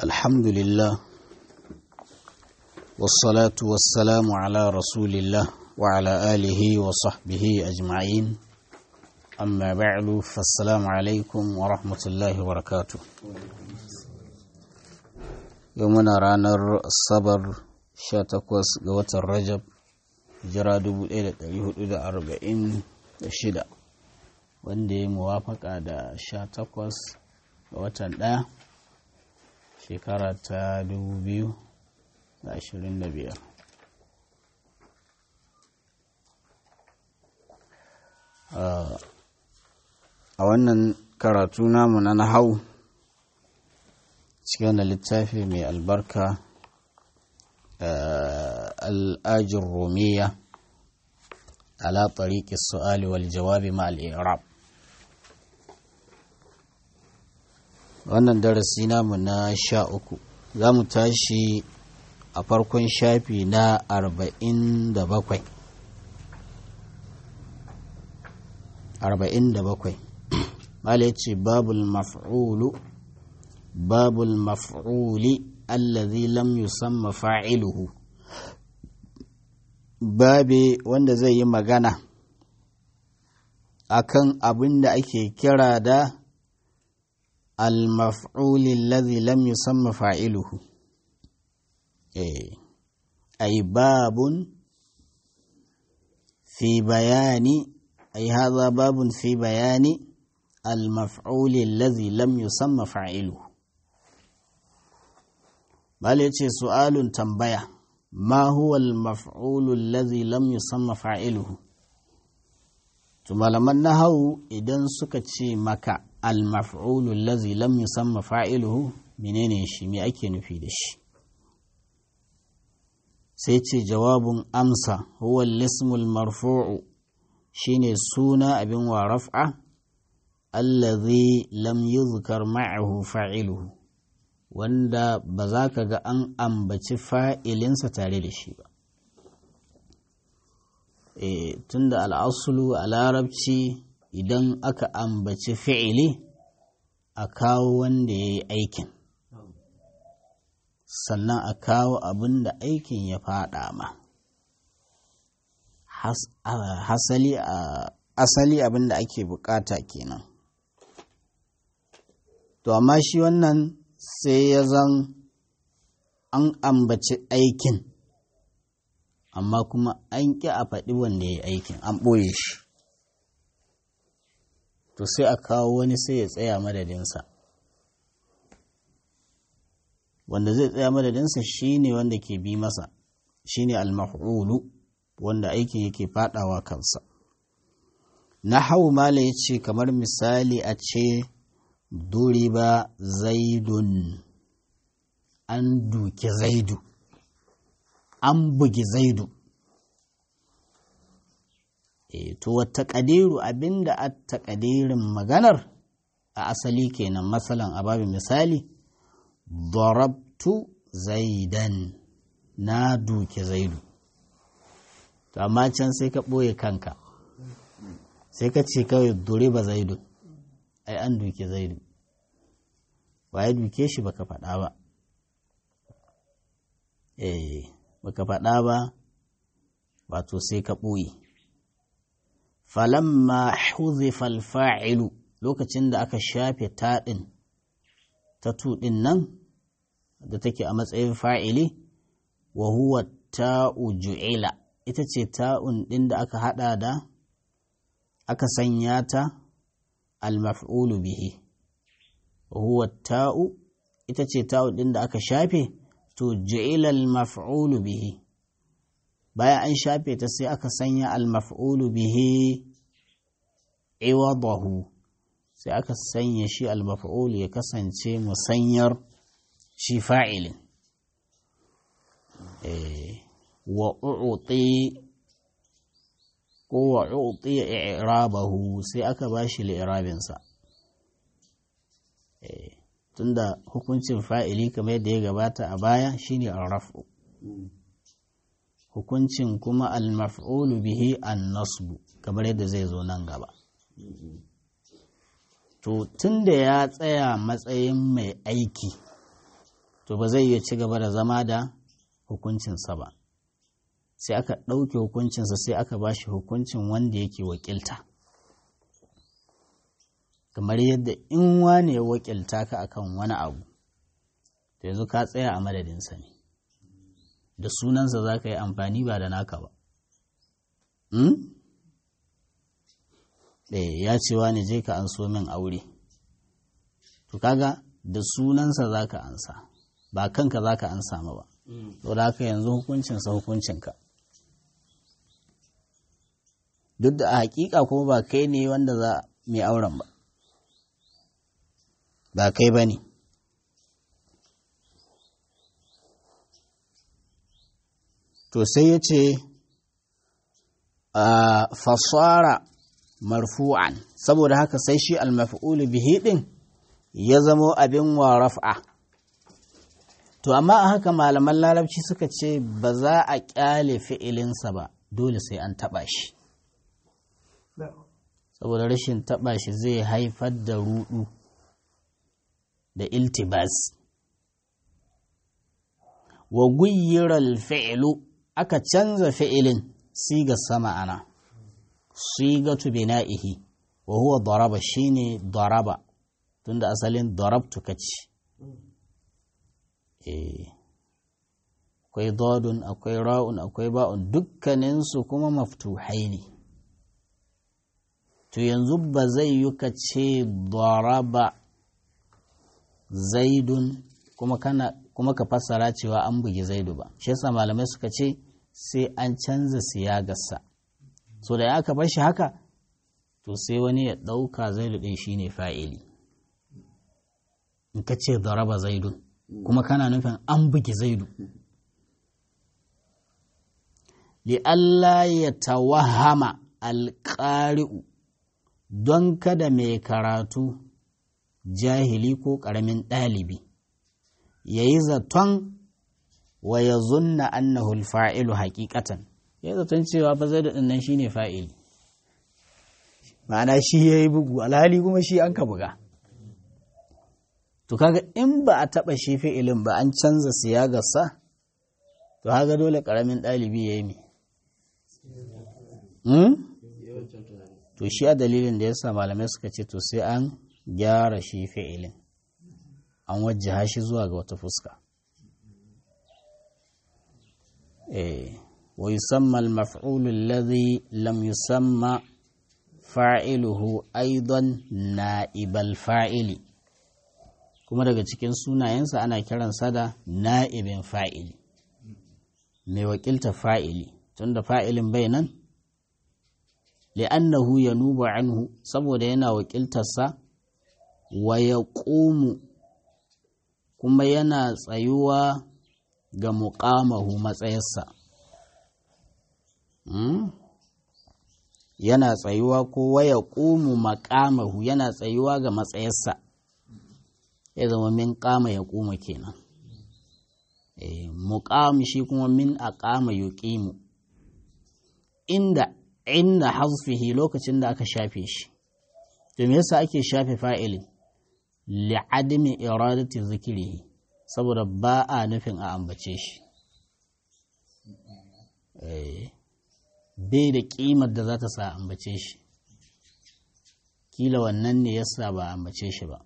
الحمد لله والصلاة والسلام على رسول الله وعلى آله وصحبه أجمعين أما بعد فالسلام عليكم ورحمة الله وبركاته يومنا رانر الصبر شاتكوس قوة الرجب jira 1446 wanda ya muwafaka da 18 ga watan ɗaya shekara ta 2025 a wannan karatu namu na nahau cikin da littafi mai albarka الآج الرومية على طريق السؤال والجواب مع الإعراب wannan darasi namu na sha uku za mu tashi a farkon shafi na arba'in da bakwai arba'in da bakwai mala ce babul maf'ulu babul maf'uli allazi lam yusamma fa'iluhu babe wanda zai yi magana akan abin da ake kira da al-maf'ul allazi lam yusamma fa'iluhu eh ay babun fi bayani ay hadha babun fi bayani al-maf'ul allazi lam yusamma fa'iluhu Bala ce su'alun tambaya, ma huwa al-maf'ulu allazi lam yusamma fa'iluhu. To malaman nahawu idan suka ce maka al-maf'ulu allazi lam yusamma fa'iluhu menene shi me ake nufi da shi? Sai ce jawabun amsa huwa al-ismul marfu'u shine suna abin wa raf'a allazi lam yuzkar ma'ahu fa'iluhu. wanda ba za ka ga an ambaci fa'ilinsa tare da shi ba. E, tun da al'asulu a larabci idan aka ambaci fi'ili a kawo wanda ya yi aikin, sannan a kawo abin da aikin ya faɗa ma. Hasali asali abin da ake bukata kenan. To, amma shi wannan sai ya zan an ambaci aikin amma kuma an ƙi a faɗi wanda ya yi aikin an ɓoye shi to sai a kawo wani sai ya tsaya madadinsa wanda zai tsaya madadinsa shi ne wanda ke bi masa shi ne almahulu wanda aikin yake faɗawa kansa na hau mala ya ce kamar misali a ce duriba zaidun an duki zaidu an bugi zaidu e to wata ƙadiru abinda a taƙadirin maganar a asali kenan matsalan a babin misali darabtu zaidan na duki zaidu to amma can sai ka ɓoye kanka sai ka ce kawai duriba zaidun ai an duke zaidu wa ya duke shi baka faɗa ba eh baka faɗa ba wato sai ka ɓoye falamma huzifa alfa'ilu lokacin da aka shafe taɗin ta tuɗin nan da take a matsayin fa'ili wa huwa ta'u ju'ila ita ce ta'un ɗin da aka haɗa da aka sanya ta المفعول به وهو التاء ita ce ta'u ɗin da aka shafe to ju'ila al-maf'ulu bihi bayan an shafe ta sai aka sanya al-maf'ulu bihi iwadahu sai aka sanya shi al-maf'ul ya kasance musanyar shi fa'ilin wa u'ti ko wa u'tiya i'rabahu sai aka bashi li'irabinsa eh tunda hukuncin fa'ili kamar yadda ya gabata a baya shine ar-raf'u hukuncin kuma al-maf'ulu bihi an-nasbu kamar yadda zai zo nan gaba to tunda ya tsaya matsayin mai aiki to ba zai iya ci gaba da zama da hukuncinsa ba sai aka ɗauke hukuncinsa sai aka ba shi hukuncin wanda yake wakilta kamar yadda in wane ya wakilta ka akan wani abu to yanzu ka tsaya a madadinsa ne da sunansa za ka yi amfani ba da naka ba ya ce wa je ka an so min aure to kaga da sunansa za ka ansa ba kanka za ka ansa ma ba to da haka yanzu hukuncinsa hukuncinka duk da a hakika kuma ba kai ne wanda za mai auren ba ba kai ba ne to sai ya ce fasara marfu'an saboda haka sai shi almaf'ulu bihi din ya zamo abin wa raf'a to amma a haka malaman larabci suka ce ba za a kyale fi'ilinsa ba dole sai an taba shi saboda rashin taba shi zai haifar da rudu da iltibas wa guyyiral fi'lu aka canza fi'ilin siga sama ana sigatu bina'ihi wa huwa daraba shine daraba tunda asalin darabtu kace eh akwai dodun akwai ra'un akwai ba'un dukkaninsu kuma maftuhai ne to yanzu ba zai yi ka ce daraba zaidun kuma kana kuma ka fassara cewa an bugi zaidu ba shi yasa malamai suka ce sai an canza siyagarsa so da aka bar shi haka to sai wani ya ɗauka zaidu ɗin shine fa'ili in ka ce daraba zaidun kuma kana nufin an bugi zaidu li'alla ya tawahama alƙari'u don kada mai karatu jahili ko ƙaramin ɗalibi ya yi zaton wa ya zunna annahu fa'ilu haƙiƙatan ya yi zaton cewa ba zai da nan shi ne fa'ili ma'ana shi ya yi bugu alhali kuma shi an ka buga to kaga in ba a taɓa shi fi'ilin ba an canza siyagarsa to haga dole ƙaramin ɗalibi ya yi mi to shi a dalilin da ya sa malamai suka ce to sai an gyara shi fi'ilin an wajjaha shi zuwa ga wata fuska wa yusamma al-maf'ul alladhi lam yusamma fa'iluhu aidan na'ibal fa'ili kuma daga cikin sunayensa ana kiransa da na'ibin fa'ili mai wakilta fa'ili tunda fa'ilin bai nan li'annahu yanubu anhu saboda yana wakiltarsa wa ya kuma yana tsayuwa ga muƙamahu matsayarsa yana tsayuwa ko waya ƙumu maƙamahu yana tsayuwa ga matsayarsa ya zama min ƙama ya ƙuma kenan muƙam shi kuma min a ƙama ya ƙimu inda inda hasfihi lokacin da aka shafe shi to me yasa ake shafe fa'ilin li'adami iradati zikirihi saboda ba a nufin a ambace shi bai da ƙimar da za ta sa ambace shi kila wannan ne yasa ba ambace shi ba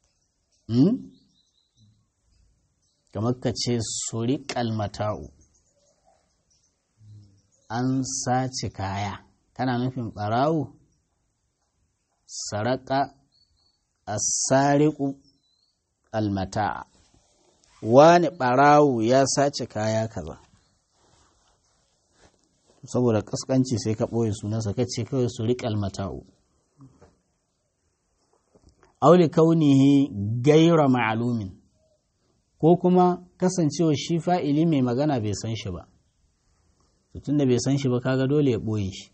kamar ka ce suri kalmata'u an sace kaya kana nufin ɓarawo saraka asariku almata'a wani ɓarawo ya sace kaya kaza saboda ƙasƙanci sai ka ɓoye sunansa ka ce kawai su riƙe almata'u auli kaunihi gaira ma'alumin ko kuma kasancewa shi fa'ili mai magana bai san shi ba tun da bai san shi ba kaga dole ya ɓoye shi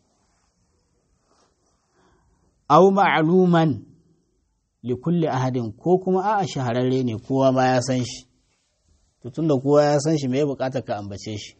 au ma'aluman likulli ahadin ko kuma a'a shahararre ne kowa ma ya san shi to tunda kowa ya san shi me bukatar ka ambace shi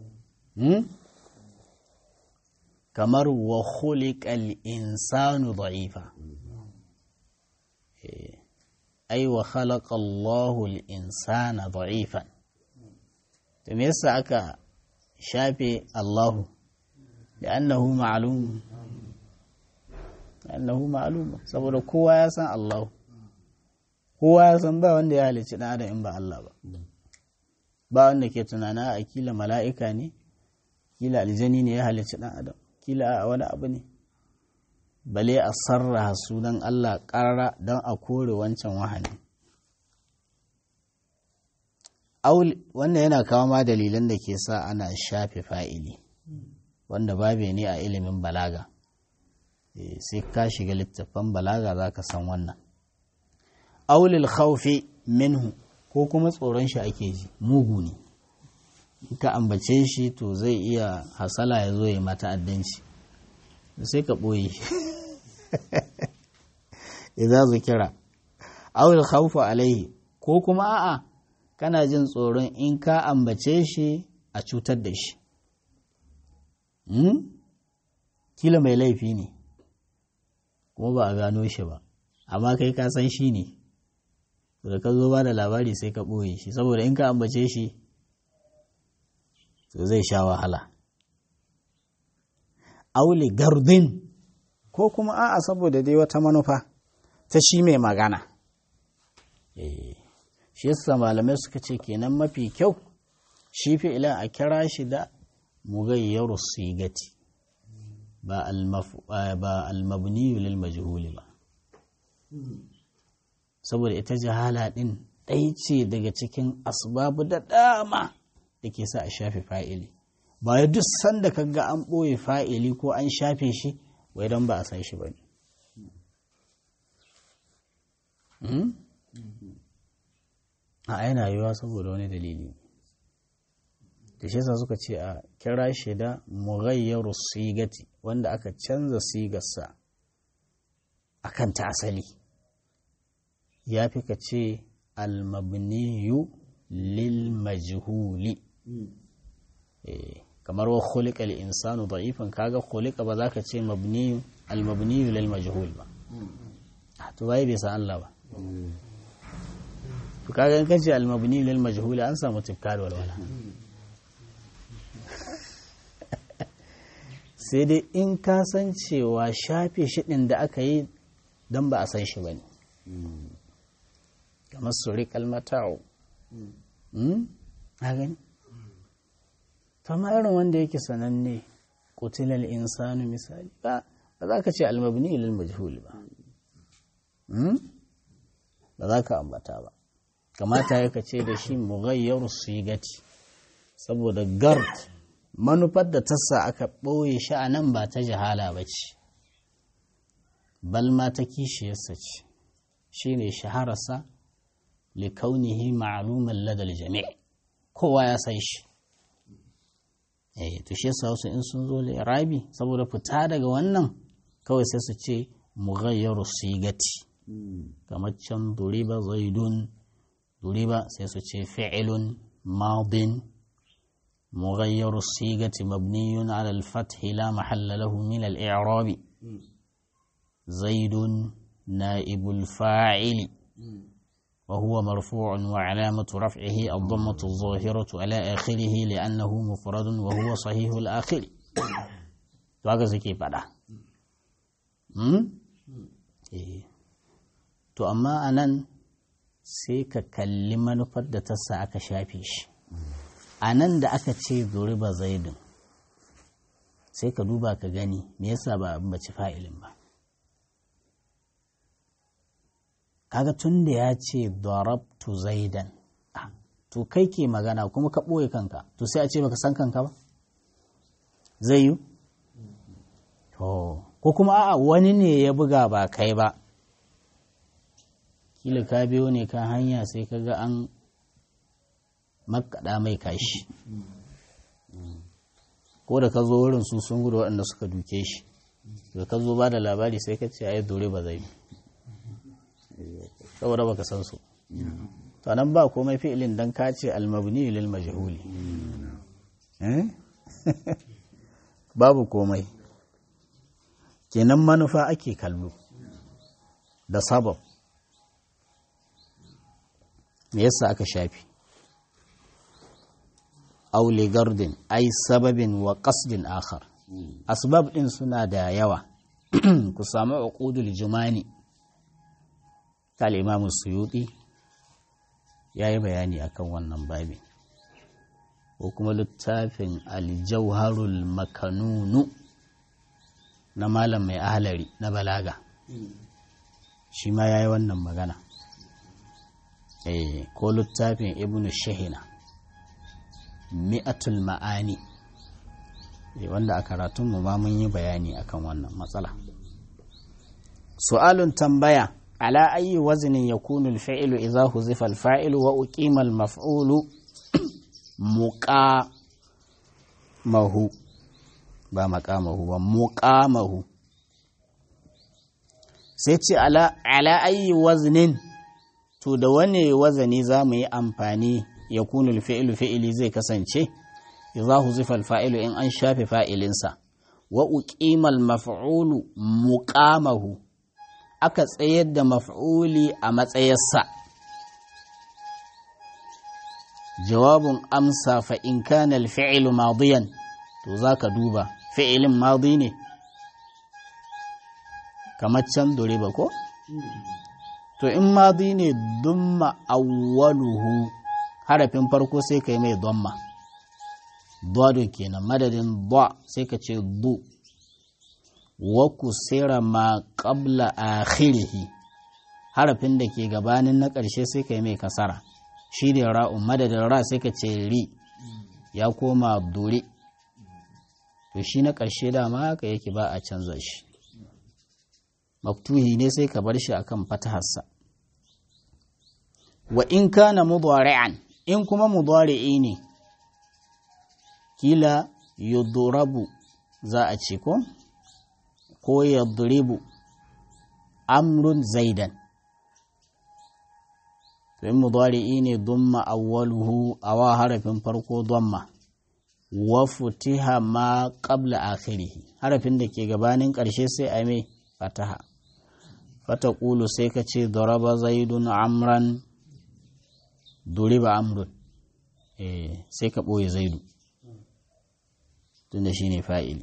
kamar wa khuliqal insanu da'ifa ai wa khalaqa Allahu al-insana da'ifan to me yasa aka shafe Allahu li'annahu ma'lum li'annahu ma'lum saboda kowa ya san Allahu kowa ya san ba wanda ya halicci dan adam in ba Allah ba ba wanda ke tunana a kila mala'ika ne kila aljani ne ya halicci dan adam kila a wani abu ne bale a sarraha sunan Allah ƙarara don a kore wancan wahani. Wannan yana kawo ma dalilan da ke sa ana shafe fa'ili, wanda babe ne a ilimin balaga. Sai ka shiga littattafan balaga za ka san wannan. Aulil khaufi minhu ko kuma tsoron shi ake ji, mugu ne. ka ambace shi to zai iya hasala ya zo ya mata addanci. sai ka ɓoye idza zukira aw al khawfu alaihi ko kuma a'a kana jin tsoron in ka ambace shi a cutar da shi kila mai laifi ne kuma ba a gano shi ba amma kai ka san shi ne da ka zo ba da labari sai ka ɓoye shi saboda in ka ambace shi to zai sha wahala aule gardin ko kuma a'a saboda dai wata manufa ta shi mai magana shi yasa malamai suka ce kenan mafi kyau shi fi'ilan a kira shi da mugayyaru sigati ba almabniyu lil majhuli ba saboda ita jahala din ɗai ce daga cikin asbabu da dama da ke sa a shafe fa'ili ba ya duk sanda kaga an ɓoye fa'ili ko an shafe shi wai don ba a san shi ba ne a yana yiwa saboda wani dalili da shi sa suka ce a kira shi da mughayyaru sigati wanda aka canza sigarsa a kan ta asali ya fi ka ce almabniyu lil majhuli kamar wa khuliqa al insanu da'ifan kaga khuliqa ba za ka ce mabniyu al mabniyu lil majhul ba to bai bai san Allah ba to kaga in kace al mabniyu lil majhul an samu tifka da walwala sai dai in ka san cewa shafe shi din da aka yi dan ba a san shi bane kamar suri kalmata'u a gani kama irin wanda yake sananne kutilal insanu misali ba ba za ka ce almabni ilil majhul ba ba za ka ambata ba kamata ya ka ce da shi mughayyar sigati saboda gard manufar da tassa aka ɓoye shi a nan ba ta jahala ba ce balma ta kishiyarsa ce shi ne shahararsa likaunihi ma'aluman ladal jami' kowa ya san shi eh to shi yasa wasu in sun zo rabi saboda fita daga wannan kawai sai su ce mughayyaru sigati kamar can duriba zaidun duriba sai su ce fi'ilun madin mughayyaru sigati mabniyun ala al-fath la mahalla lahu min al-i'rab zaidun naibul fa'ili وهو مرفوع وعلامة رفعه الضمة الظاهرة على آخره لأنه مفرد وهو صحيح الآخر to suke faɗa to amma a nan sai ka kalli manufar da ta sa aka shafe shi a nan da aka ce zuriba zaidin sai ka duba ka gani me yasa ba a bace fa'ilin ba kaga tun da ya ce darabtu zaidan to kai ke magana kuma ka ɓoye kanka to sai a ce baka san kanka ba zai yi ko kuma a'a wani ne ya buga ba kai ba kila ka biyo ne kan hanya sai ka ga an makaɗa mai kashi ko da ka zo wurin su sun gudu waɗanda suka duke shi da ka zo ba da labari sai ka ce ai dore ba zai yi saboda baka san su to nan ba komai fi'ilin dan ka ce almabni lil majhuli babu komai kenan manufa ake kallo da sabab me yasa aka shafi aule gardin ai sababin wa qasdin akhar asbab din suna da yawa ku samu uqudul jumani kal imam suyuti yayi bayani akan wannan babi ko kuma littafin aljauharul makanunu na malam mai ahalari na balaga shi ma yayi wannan magana eh ko littafin ibnu shahina mi'atul ma'ani wanda a karatunmu ma mun yi bayani akan wannan matsala su'alun tambaya ala ayi wazinin yakunu al-fa'ilu idza huzifa al-fa'ilu wa uqima al-maf'ulu muqamahu ba maqamahu ba muqamahu sai ce ala ala ayi waznin to da wane wazani za mu yi amfani ya kunu fi'ilu fi'ili zai kasance idza huzifa al-fa'ilu in an shafe fa'ilinsa wa uqimal maf'ulu muqamahu aka tsayar da maf'uli a matsayarsa jawabun amsa fa in kana al-fi'lu madiyan to zaka duba fi'ilin madi ne kamar can duriba ko to in madi ne dumma awwaluhu harafin farko sai ka yi mai domma dwado kenan madadin ba sai ka ce du wa kusira ma qabla akhirihi harafin da ke gabanin na ƙarshe sai ka yi mai kasara shi ne ra'un madadin ra sai ka ce ri ya koma duri to shi na ƙarshe dama haka yake ba a canza shi maktuhi ne sai ka bar shi akan fataharsa wa in kana mudari'an in kuma mudari'i ne kila yudrabu za a ce ko ko yadribu amrun zaidan in mudari'i ne dumma awwaluhu awa harafin farko dumma wa futiha ma qabla akhirih harafin da ke gabanin ƙarshe sai a mai fataha fataqulu sai ka ce daraba zaidun amran duriba amrun eh sai ka ɓoye zaidu tunda shi ne fa'ili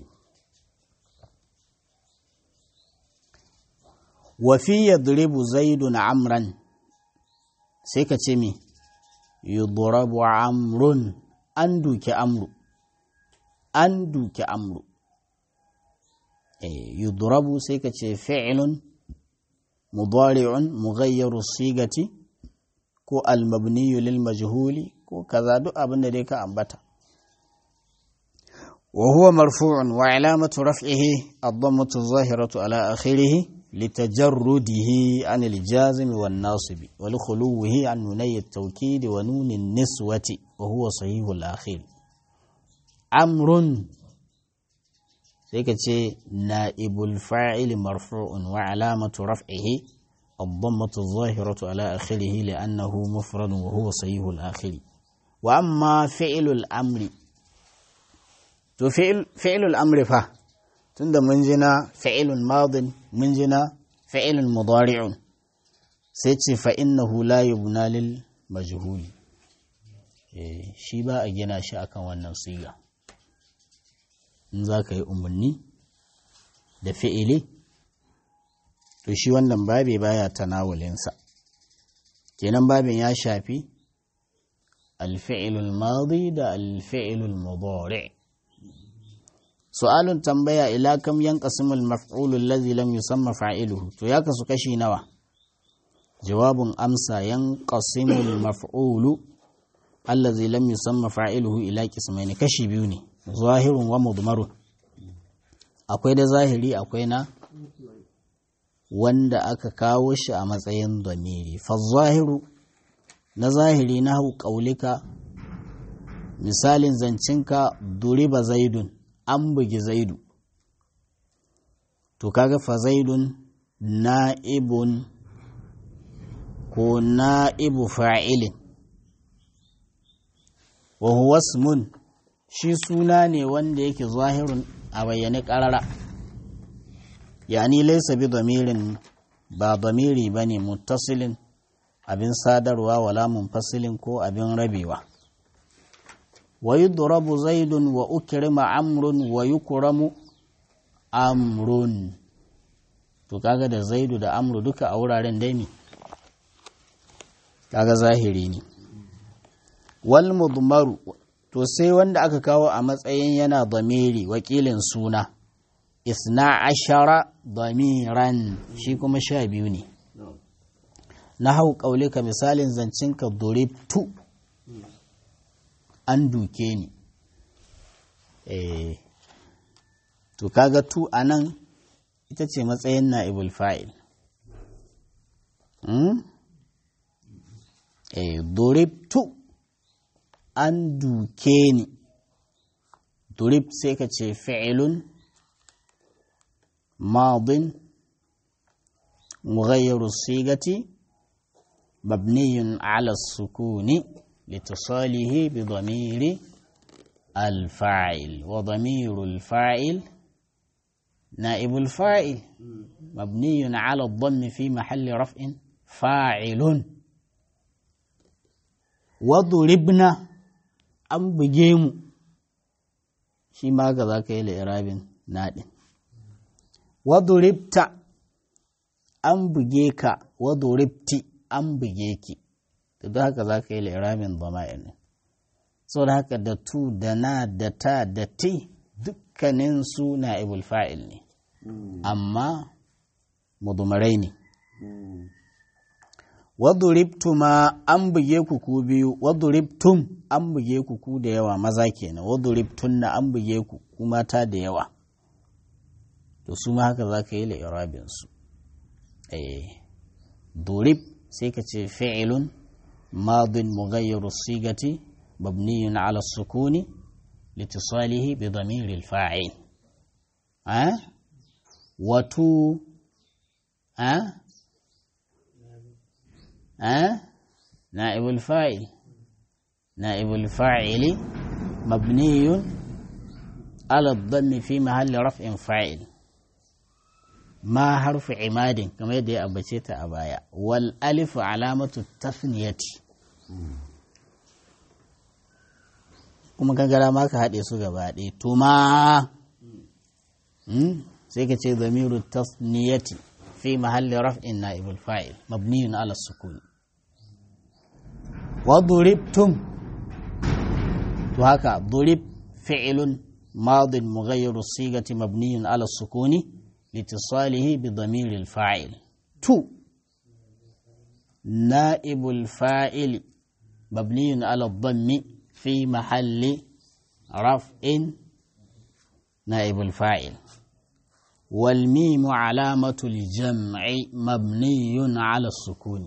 wafi ya duribu zaidu na amran sai ka ce mi yudurabu amrun an duke amru an duke amru yudurabu sai ka ce fi'ilun mudari'un mughayyaru sigati ko almabniyu lil majhuli ko kaza duk abin da dai ka ambata wa huwa marfu'un wa alamatu raf'ihi ad-dammatu adh-dhahiratu ala akhirih litajarrudihi an al-jazim wan nasib wa li khuluwihi an nunay at-tawkid wa nun an-niswati wa huwa sahih al-akhir amrun sai ka ce na'ibul fa'il marfu'un wa alamatu raf'ihi الضمة الظاهرة على آخره لأنه مفرد وهو صحيح الآخر وأما فعل الأمر تو فعل, فعل الأمر فا تند منجنا فعل ماض منجنا فعل مضارع سيتي فإنه لا يبنى للمجهول shi ba a gina shi akan wannan siga in za ka yi umarni da fi'ili to shi wannan babi baya tanawulinsa kenan babin ya shafi alfi'ilul madi da alfi'ilul mudari su'alun tambaya ila kam yanqasimul maf'ulu allazi lam yusamma fa'iluhu to ya kasu kashi nawa jawabun amsa yanqasimul maf'ulu allazi lam yusamma fa'iluhu ila qismaini kashi biyu ne zahirun wa mudmarun akwai da zahiri akwai na wanda aka kawo shi a matsayin domiri zahiru na zahiri na hau ƙaulika misalin zancinka duriba zaidun an bugi zaidu to kaga fa zaidun na'ibun ko na'ibu fa'ilin wa huwa ismun shi suna ne wanda yake zahirun a bayyane ƙarara yani laisa bi damirin ba damiri ba ne muttasilin abin sadarwa wala munfasilin ko abin rabewa wa yudrabu zaidun wa ukrima amrun wa yukramu amrun to kaga da zaidu da amru duka a wuraren dai ne kaga zahiri ne wal mudmaru to sai wanda aka kawo a matsayin yana damiri wakilin suna isna ashara damiran shi kuma sha biyu ne na hau ƙaulika misalin zancinka tu an duke ni eh to kaga tu a nan ita ce matsayin na'ibul fa'il hmm? eh tu an duke ni durib sai ka ce fi'ilun madin مغير الصيغة مبني على السكون لاتصاله بضمير الفاعل وضمير الفاعل نائب الفاعل مبني على الضم في محل رفع فاعل وضربنا an buge mu shi ma ga za ka yi la'irabin naɗin waduribta an buge ka waduribti an buge ki da don haka za ka yi la'irabin zama'in ne sau da haka da tu da na da ta da ti dukkanin su na ibul fa'il ne amma mudumarai ne waduribtuma an buge ku ku biyu waduribtum an buge ku ku da yawa maza kenan waduribtunna an buge ku ku mata da yawa to su ma haka za ka yi la'irabin su eh durib sai ka ce fi'ilun madin mughayyiru sigati mabniyun ala sukuni litisalihi bi damiril fa'il eh watu eh أه؟ نائب الفاعل نائب الفاعل مبني على الضم في محل رفع فاعل ما حرف عماد كما يدي أبشيت أبايا والألف علامة التثنية kuma kan gara ma ka haɗe su gaba ɗaya tuma sai ka ce zamiru tasniyati fi mahalli raf'in na'ibul fa'il mabniyun ala sukuni وضربتم وهكا ضرب فعل ماض مغير الصيغة مبني على السكون لاتصاله بضمير الفاعل تو نائب الفاعل مبني على الضم في محل رفع نائب الفاعل والميم علامة الجمع مبني على السكون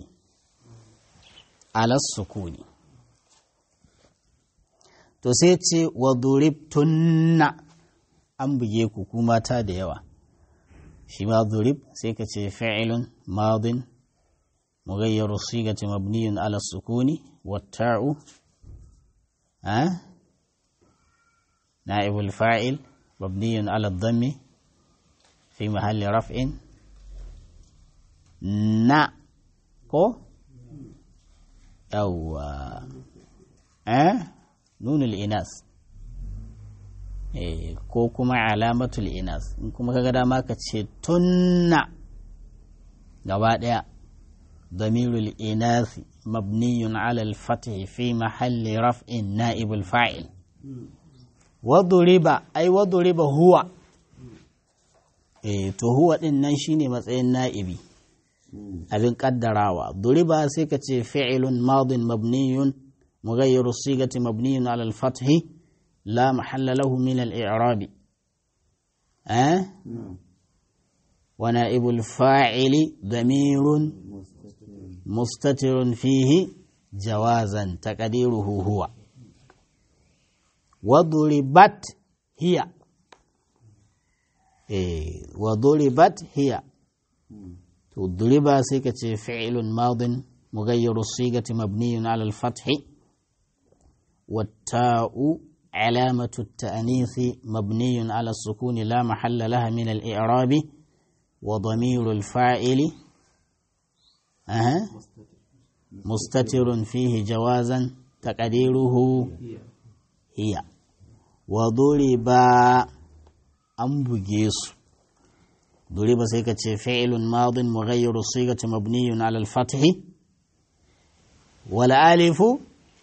alas sukuni to sai ce wa duribtunna an buge ku ku mata da yawa shi ma durib sai ka ce fi'ilun madin mughayyaru sigati mabniyun ala sukuni watta'u ha na'ibul fa'il mabniyun ala dhammi fi mahalli raf'in na ko yawwa eh nunul inas eh ko kuma alamatul inas in kuma kaga dama ka ce tunna gaba daya damirul inas mabniyun ala al-fath fi mahalli raf'in na'ib al-fa'il waduriba ai waduriba huwa eh to huwa din nan shine matsayin na'ibi abin kaddarawa duriba sai ka ce fi'ilun madin mabniyun mughayyiru sigati mabniyun ala al-fath la mahalla lahu min al-i'rab eh wa na'ibul fa'ili damirun mustatirun fihi jawazan taqdiruhu huwa wa duribat hiya eh wa duribat hiya to duriba sai ka ce fi'ilun madin mughayyiru sigati mabniyun ala al-fath والتاء علامة التأنيث مبني على السكون لا محل لها من الإعراب وضمير الفاعل أه. mustatirun fihi jawazan taqdiruhu hiya wa duriba an buge su duriba sai ka ce fi'ilun madin mughayyiru sigati mabniyun ala al-fath wal alifu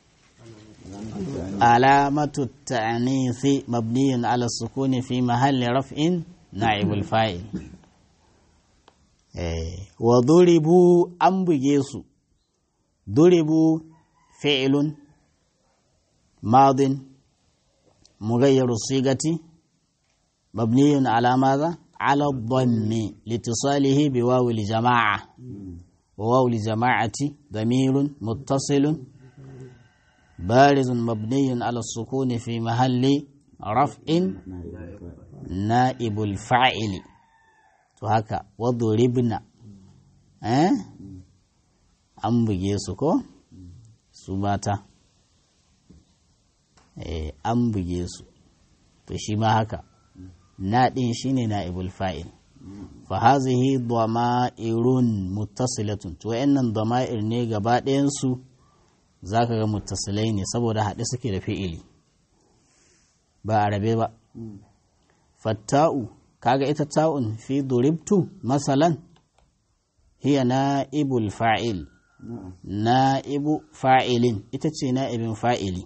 علامة التأنيث مبني على السكون في محل رفع نائب الفاعل وضربوا أم بجيسو ضربوا فعل ماض مغير الصيغة مبني على ماذا؟ على الضم لاتصاله بواو الجماعة وواو الجماعة ضمير متصل بارز مبني على السكون في محل رفع نائب الفاعل وهكا وضربنا eh an buge su ko su mata eh an buge su to shi ma haka na din shine naibul fa'il fa hazihi dama'irun muttasilatun to wayannan dama'ir ne gaba ɗayan su za ka ga mutasilai ne saboda haɗe suke da fi'ili ba a rabe ba fatta'u kaga ita ta'un fi duribtu masalan hiya na'ibul fa'il na'ibu fa'ilin ita ce na'ibin fa'ili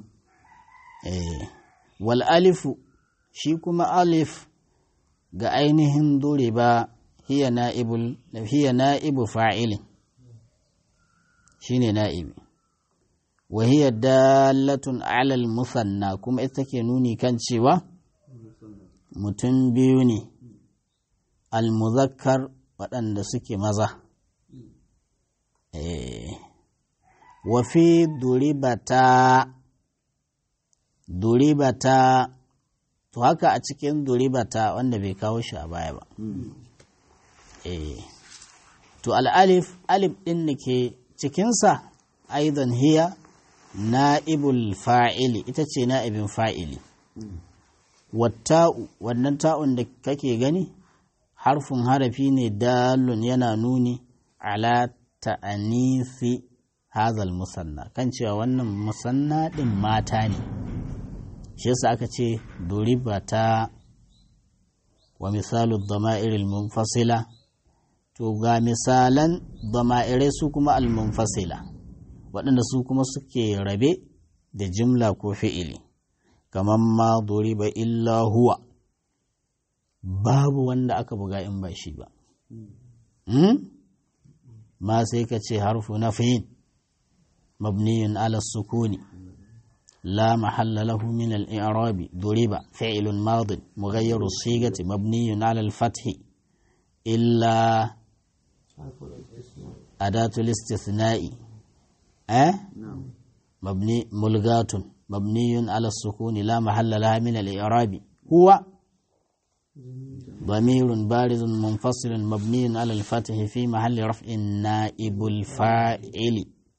wal alifu shi kuma alif ga ainihin duriba hiya na'ibu fa'ilin shine na'ibi وهي دالة على المثنى كما اتكي نوني كان شوى متنبيوني المذكر وأن سكي مزا إيه وفي دريبتا دريبتا to haka a cikin duribata wanda bai kawo shi a baya ba eh to al'alif alif ɗin da ke cikinsa aidan hiya na'ibul fa'ili ita ce na'ibin fa'ili watta'u wannan ta'un da kake gani harfin harafi ne dalun yana nuni ala ta'anisi hazal musanna kan cewa wannan musanna ɗin mata ne shi yasa aka ce duribata wa misalu dama'iril munfasila to ga misalan dama'irai su kuma al-munfasila waɗanda su kuma suke rabe da jimla ko fi'ili kamar ma duriba illa huwa babu wanda aka buga in ba shi ba ma sai ka ce harfu na fiyin mabniyun ala sukuni لا محل له من الإعراب ضرب فعل ماض مغير الصيغة مبني على الفتح إلا أداة الاستثناء أه؟ مبني ملغاة مبني على السكون لا محل لها من الإعراب هو ضمير بارز منفصل مبني على الفتح في محل رفع نائب الفاعل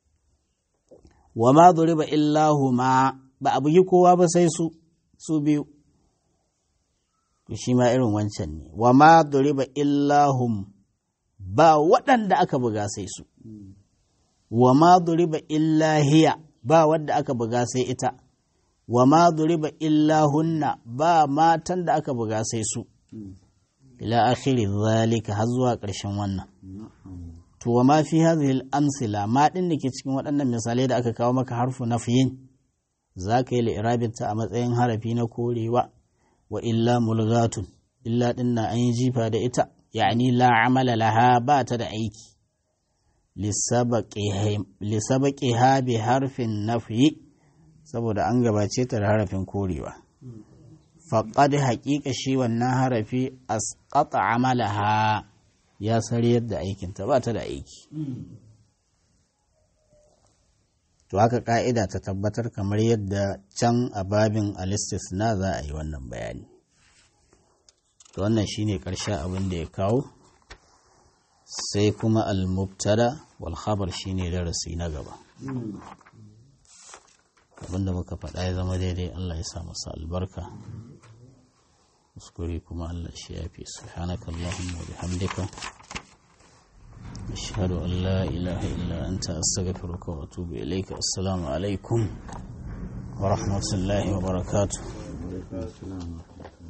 wa ma duriba illahu ma ba a bugi kowa ba sai su su biyu to shi ma irin wancan ne wa ma duriba illahum ba waɗanda aka buga sai su wa ma duriba illahiya ba wadda aka buga sai ita wa ma duriba illahunna ba matan da aka buga sai su ila akhiri zalika har zuwa ƙarshen wannan to wa ma fi hadhihi al-amsila ma din da ke cikin waɗannan misalai da aka kawo maka harfu nafyin za ka yi li'irabin ta a matsayin harafi na korewa wa illa mulgatun illa din na an yi jifa da ita ya'ani la amala laha ba ta da aiki lisabaqi ha bi harfin nafyi saboda an gabace ta da harafin korewa faqad haƙiƙa shi wannan harafi asqata amalaha ya sariyar da aikinta ba ta da aiki to haka ka'ida ta tabbatar kamar yadda can a babin na za a yi wannan bayani to wannan shine ƙarshen abin da ya kawo sai kuma al-mubtada wal khabar shine darasi na gaba abinda muka faɗa ya zama daidai Allah ya sa masa albarka kuskure kuma Allah shi ya fi subhanaka Allahumma wa bihamdika أشهد أن لا إله إلا أنت أستغفرك وأتوب إليك السلام عليكم ورحمة الله وبركاته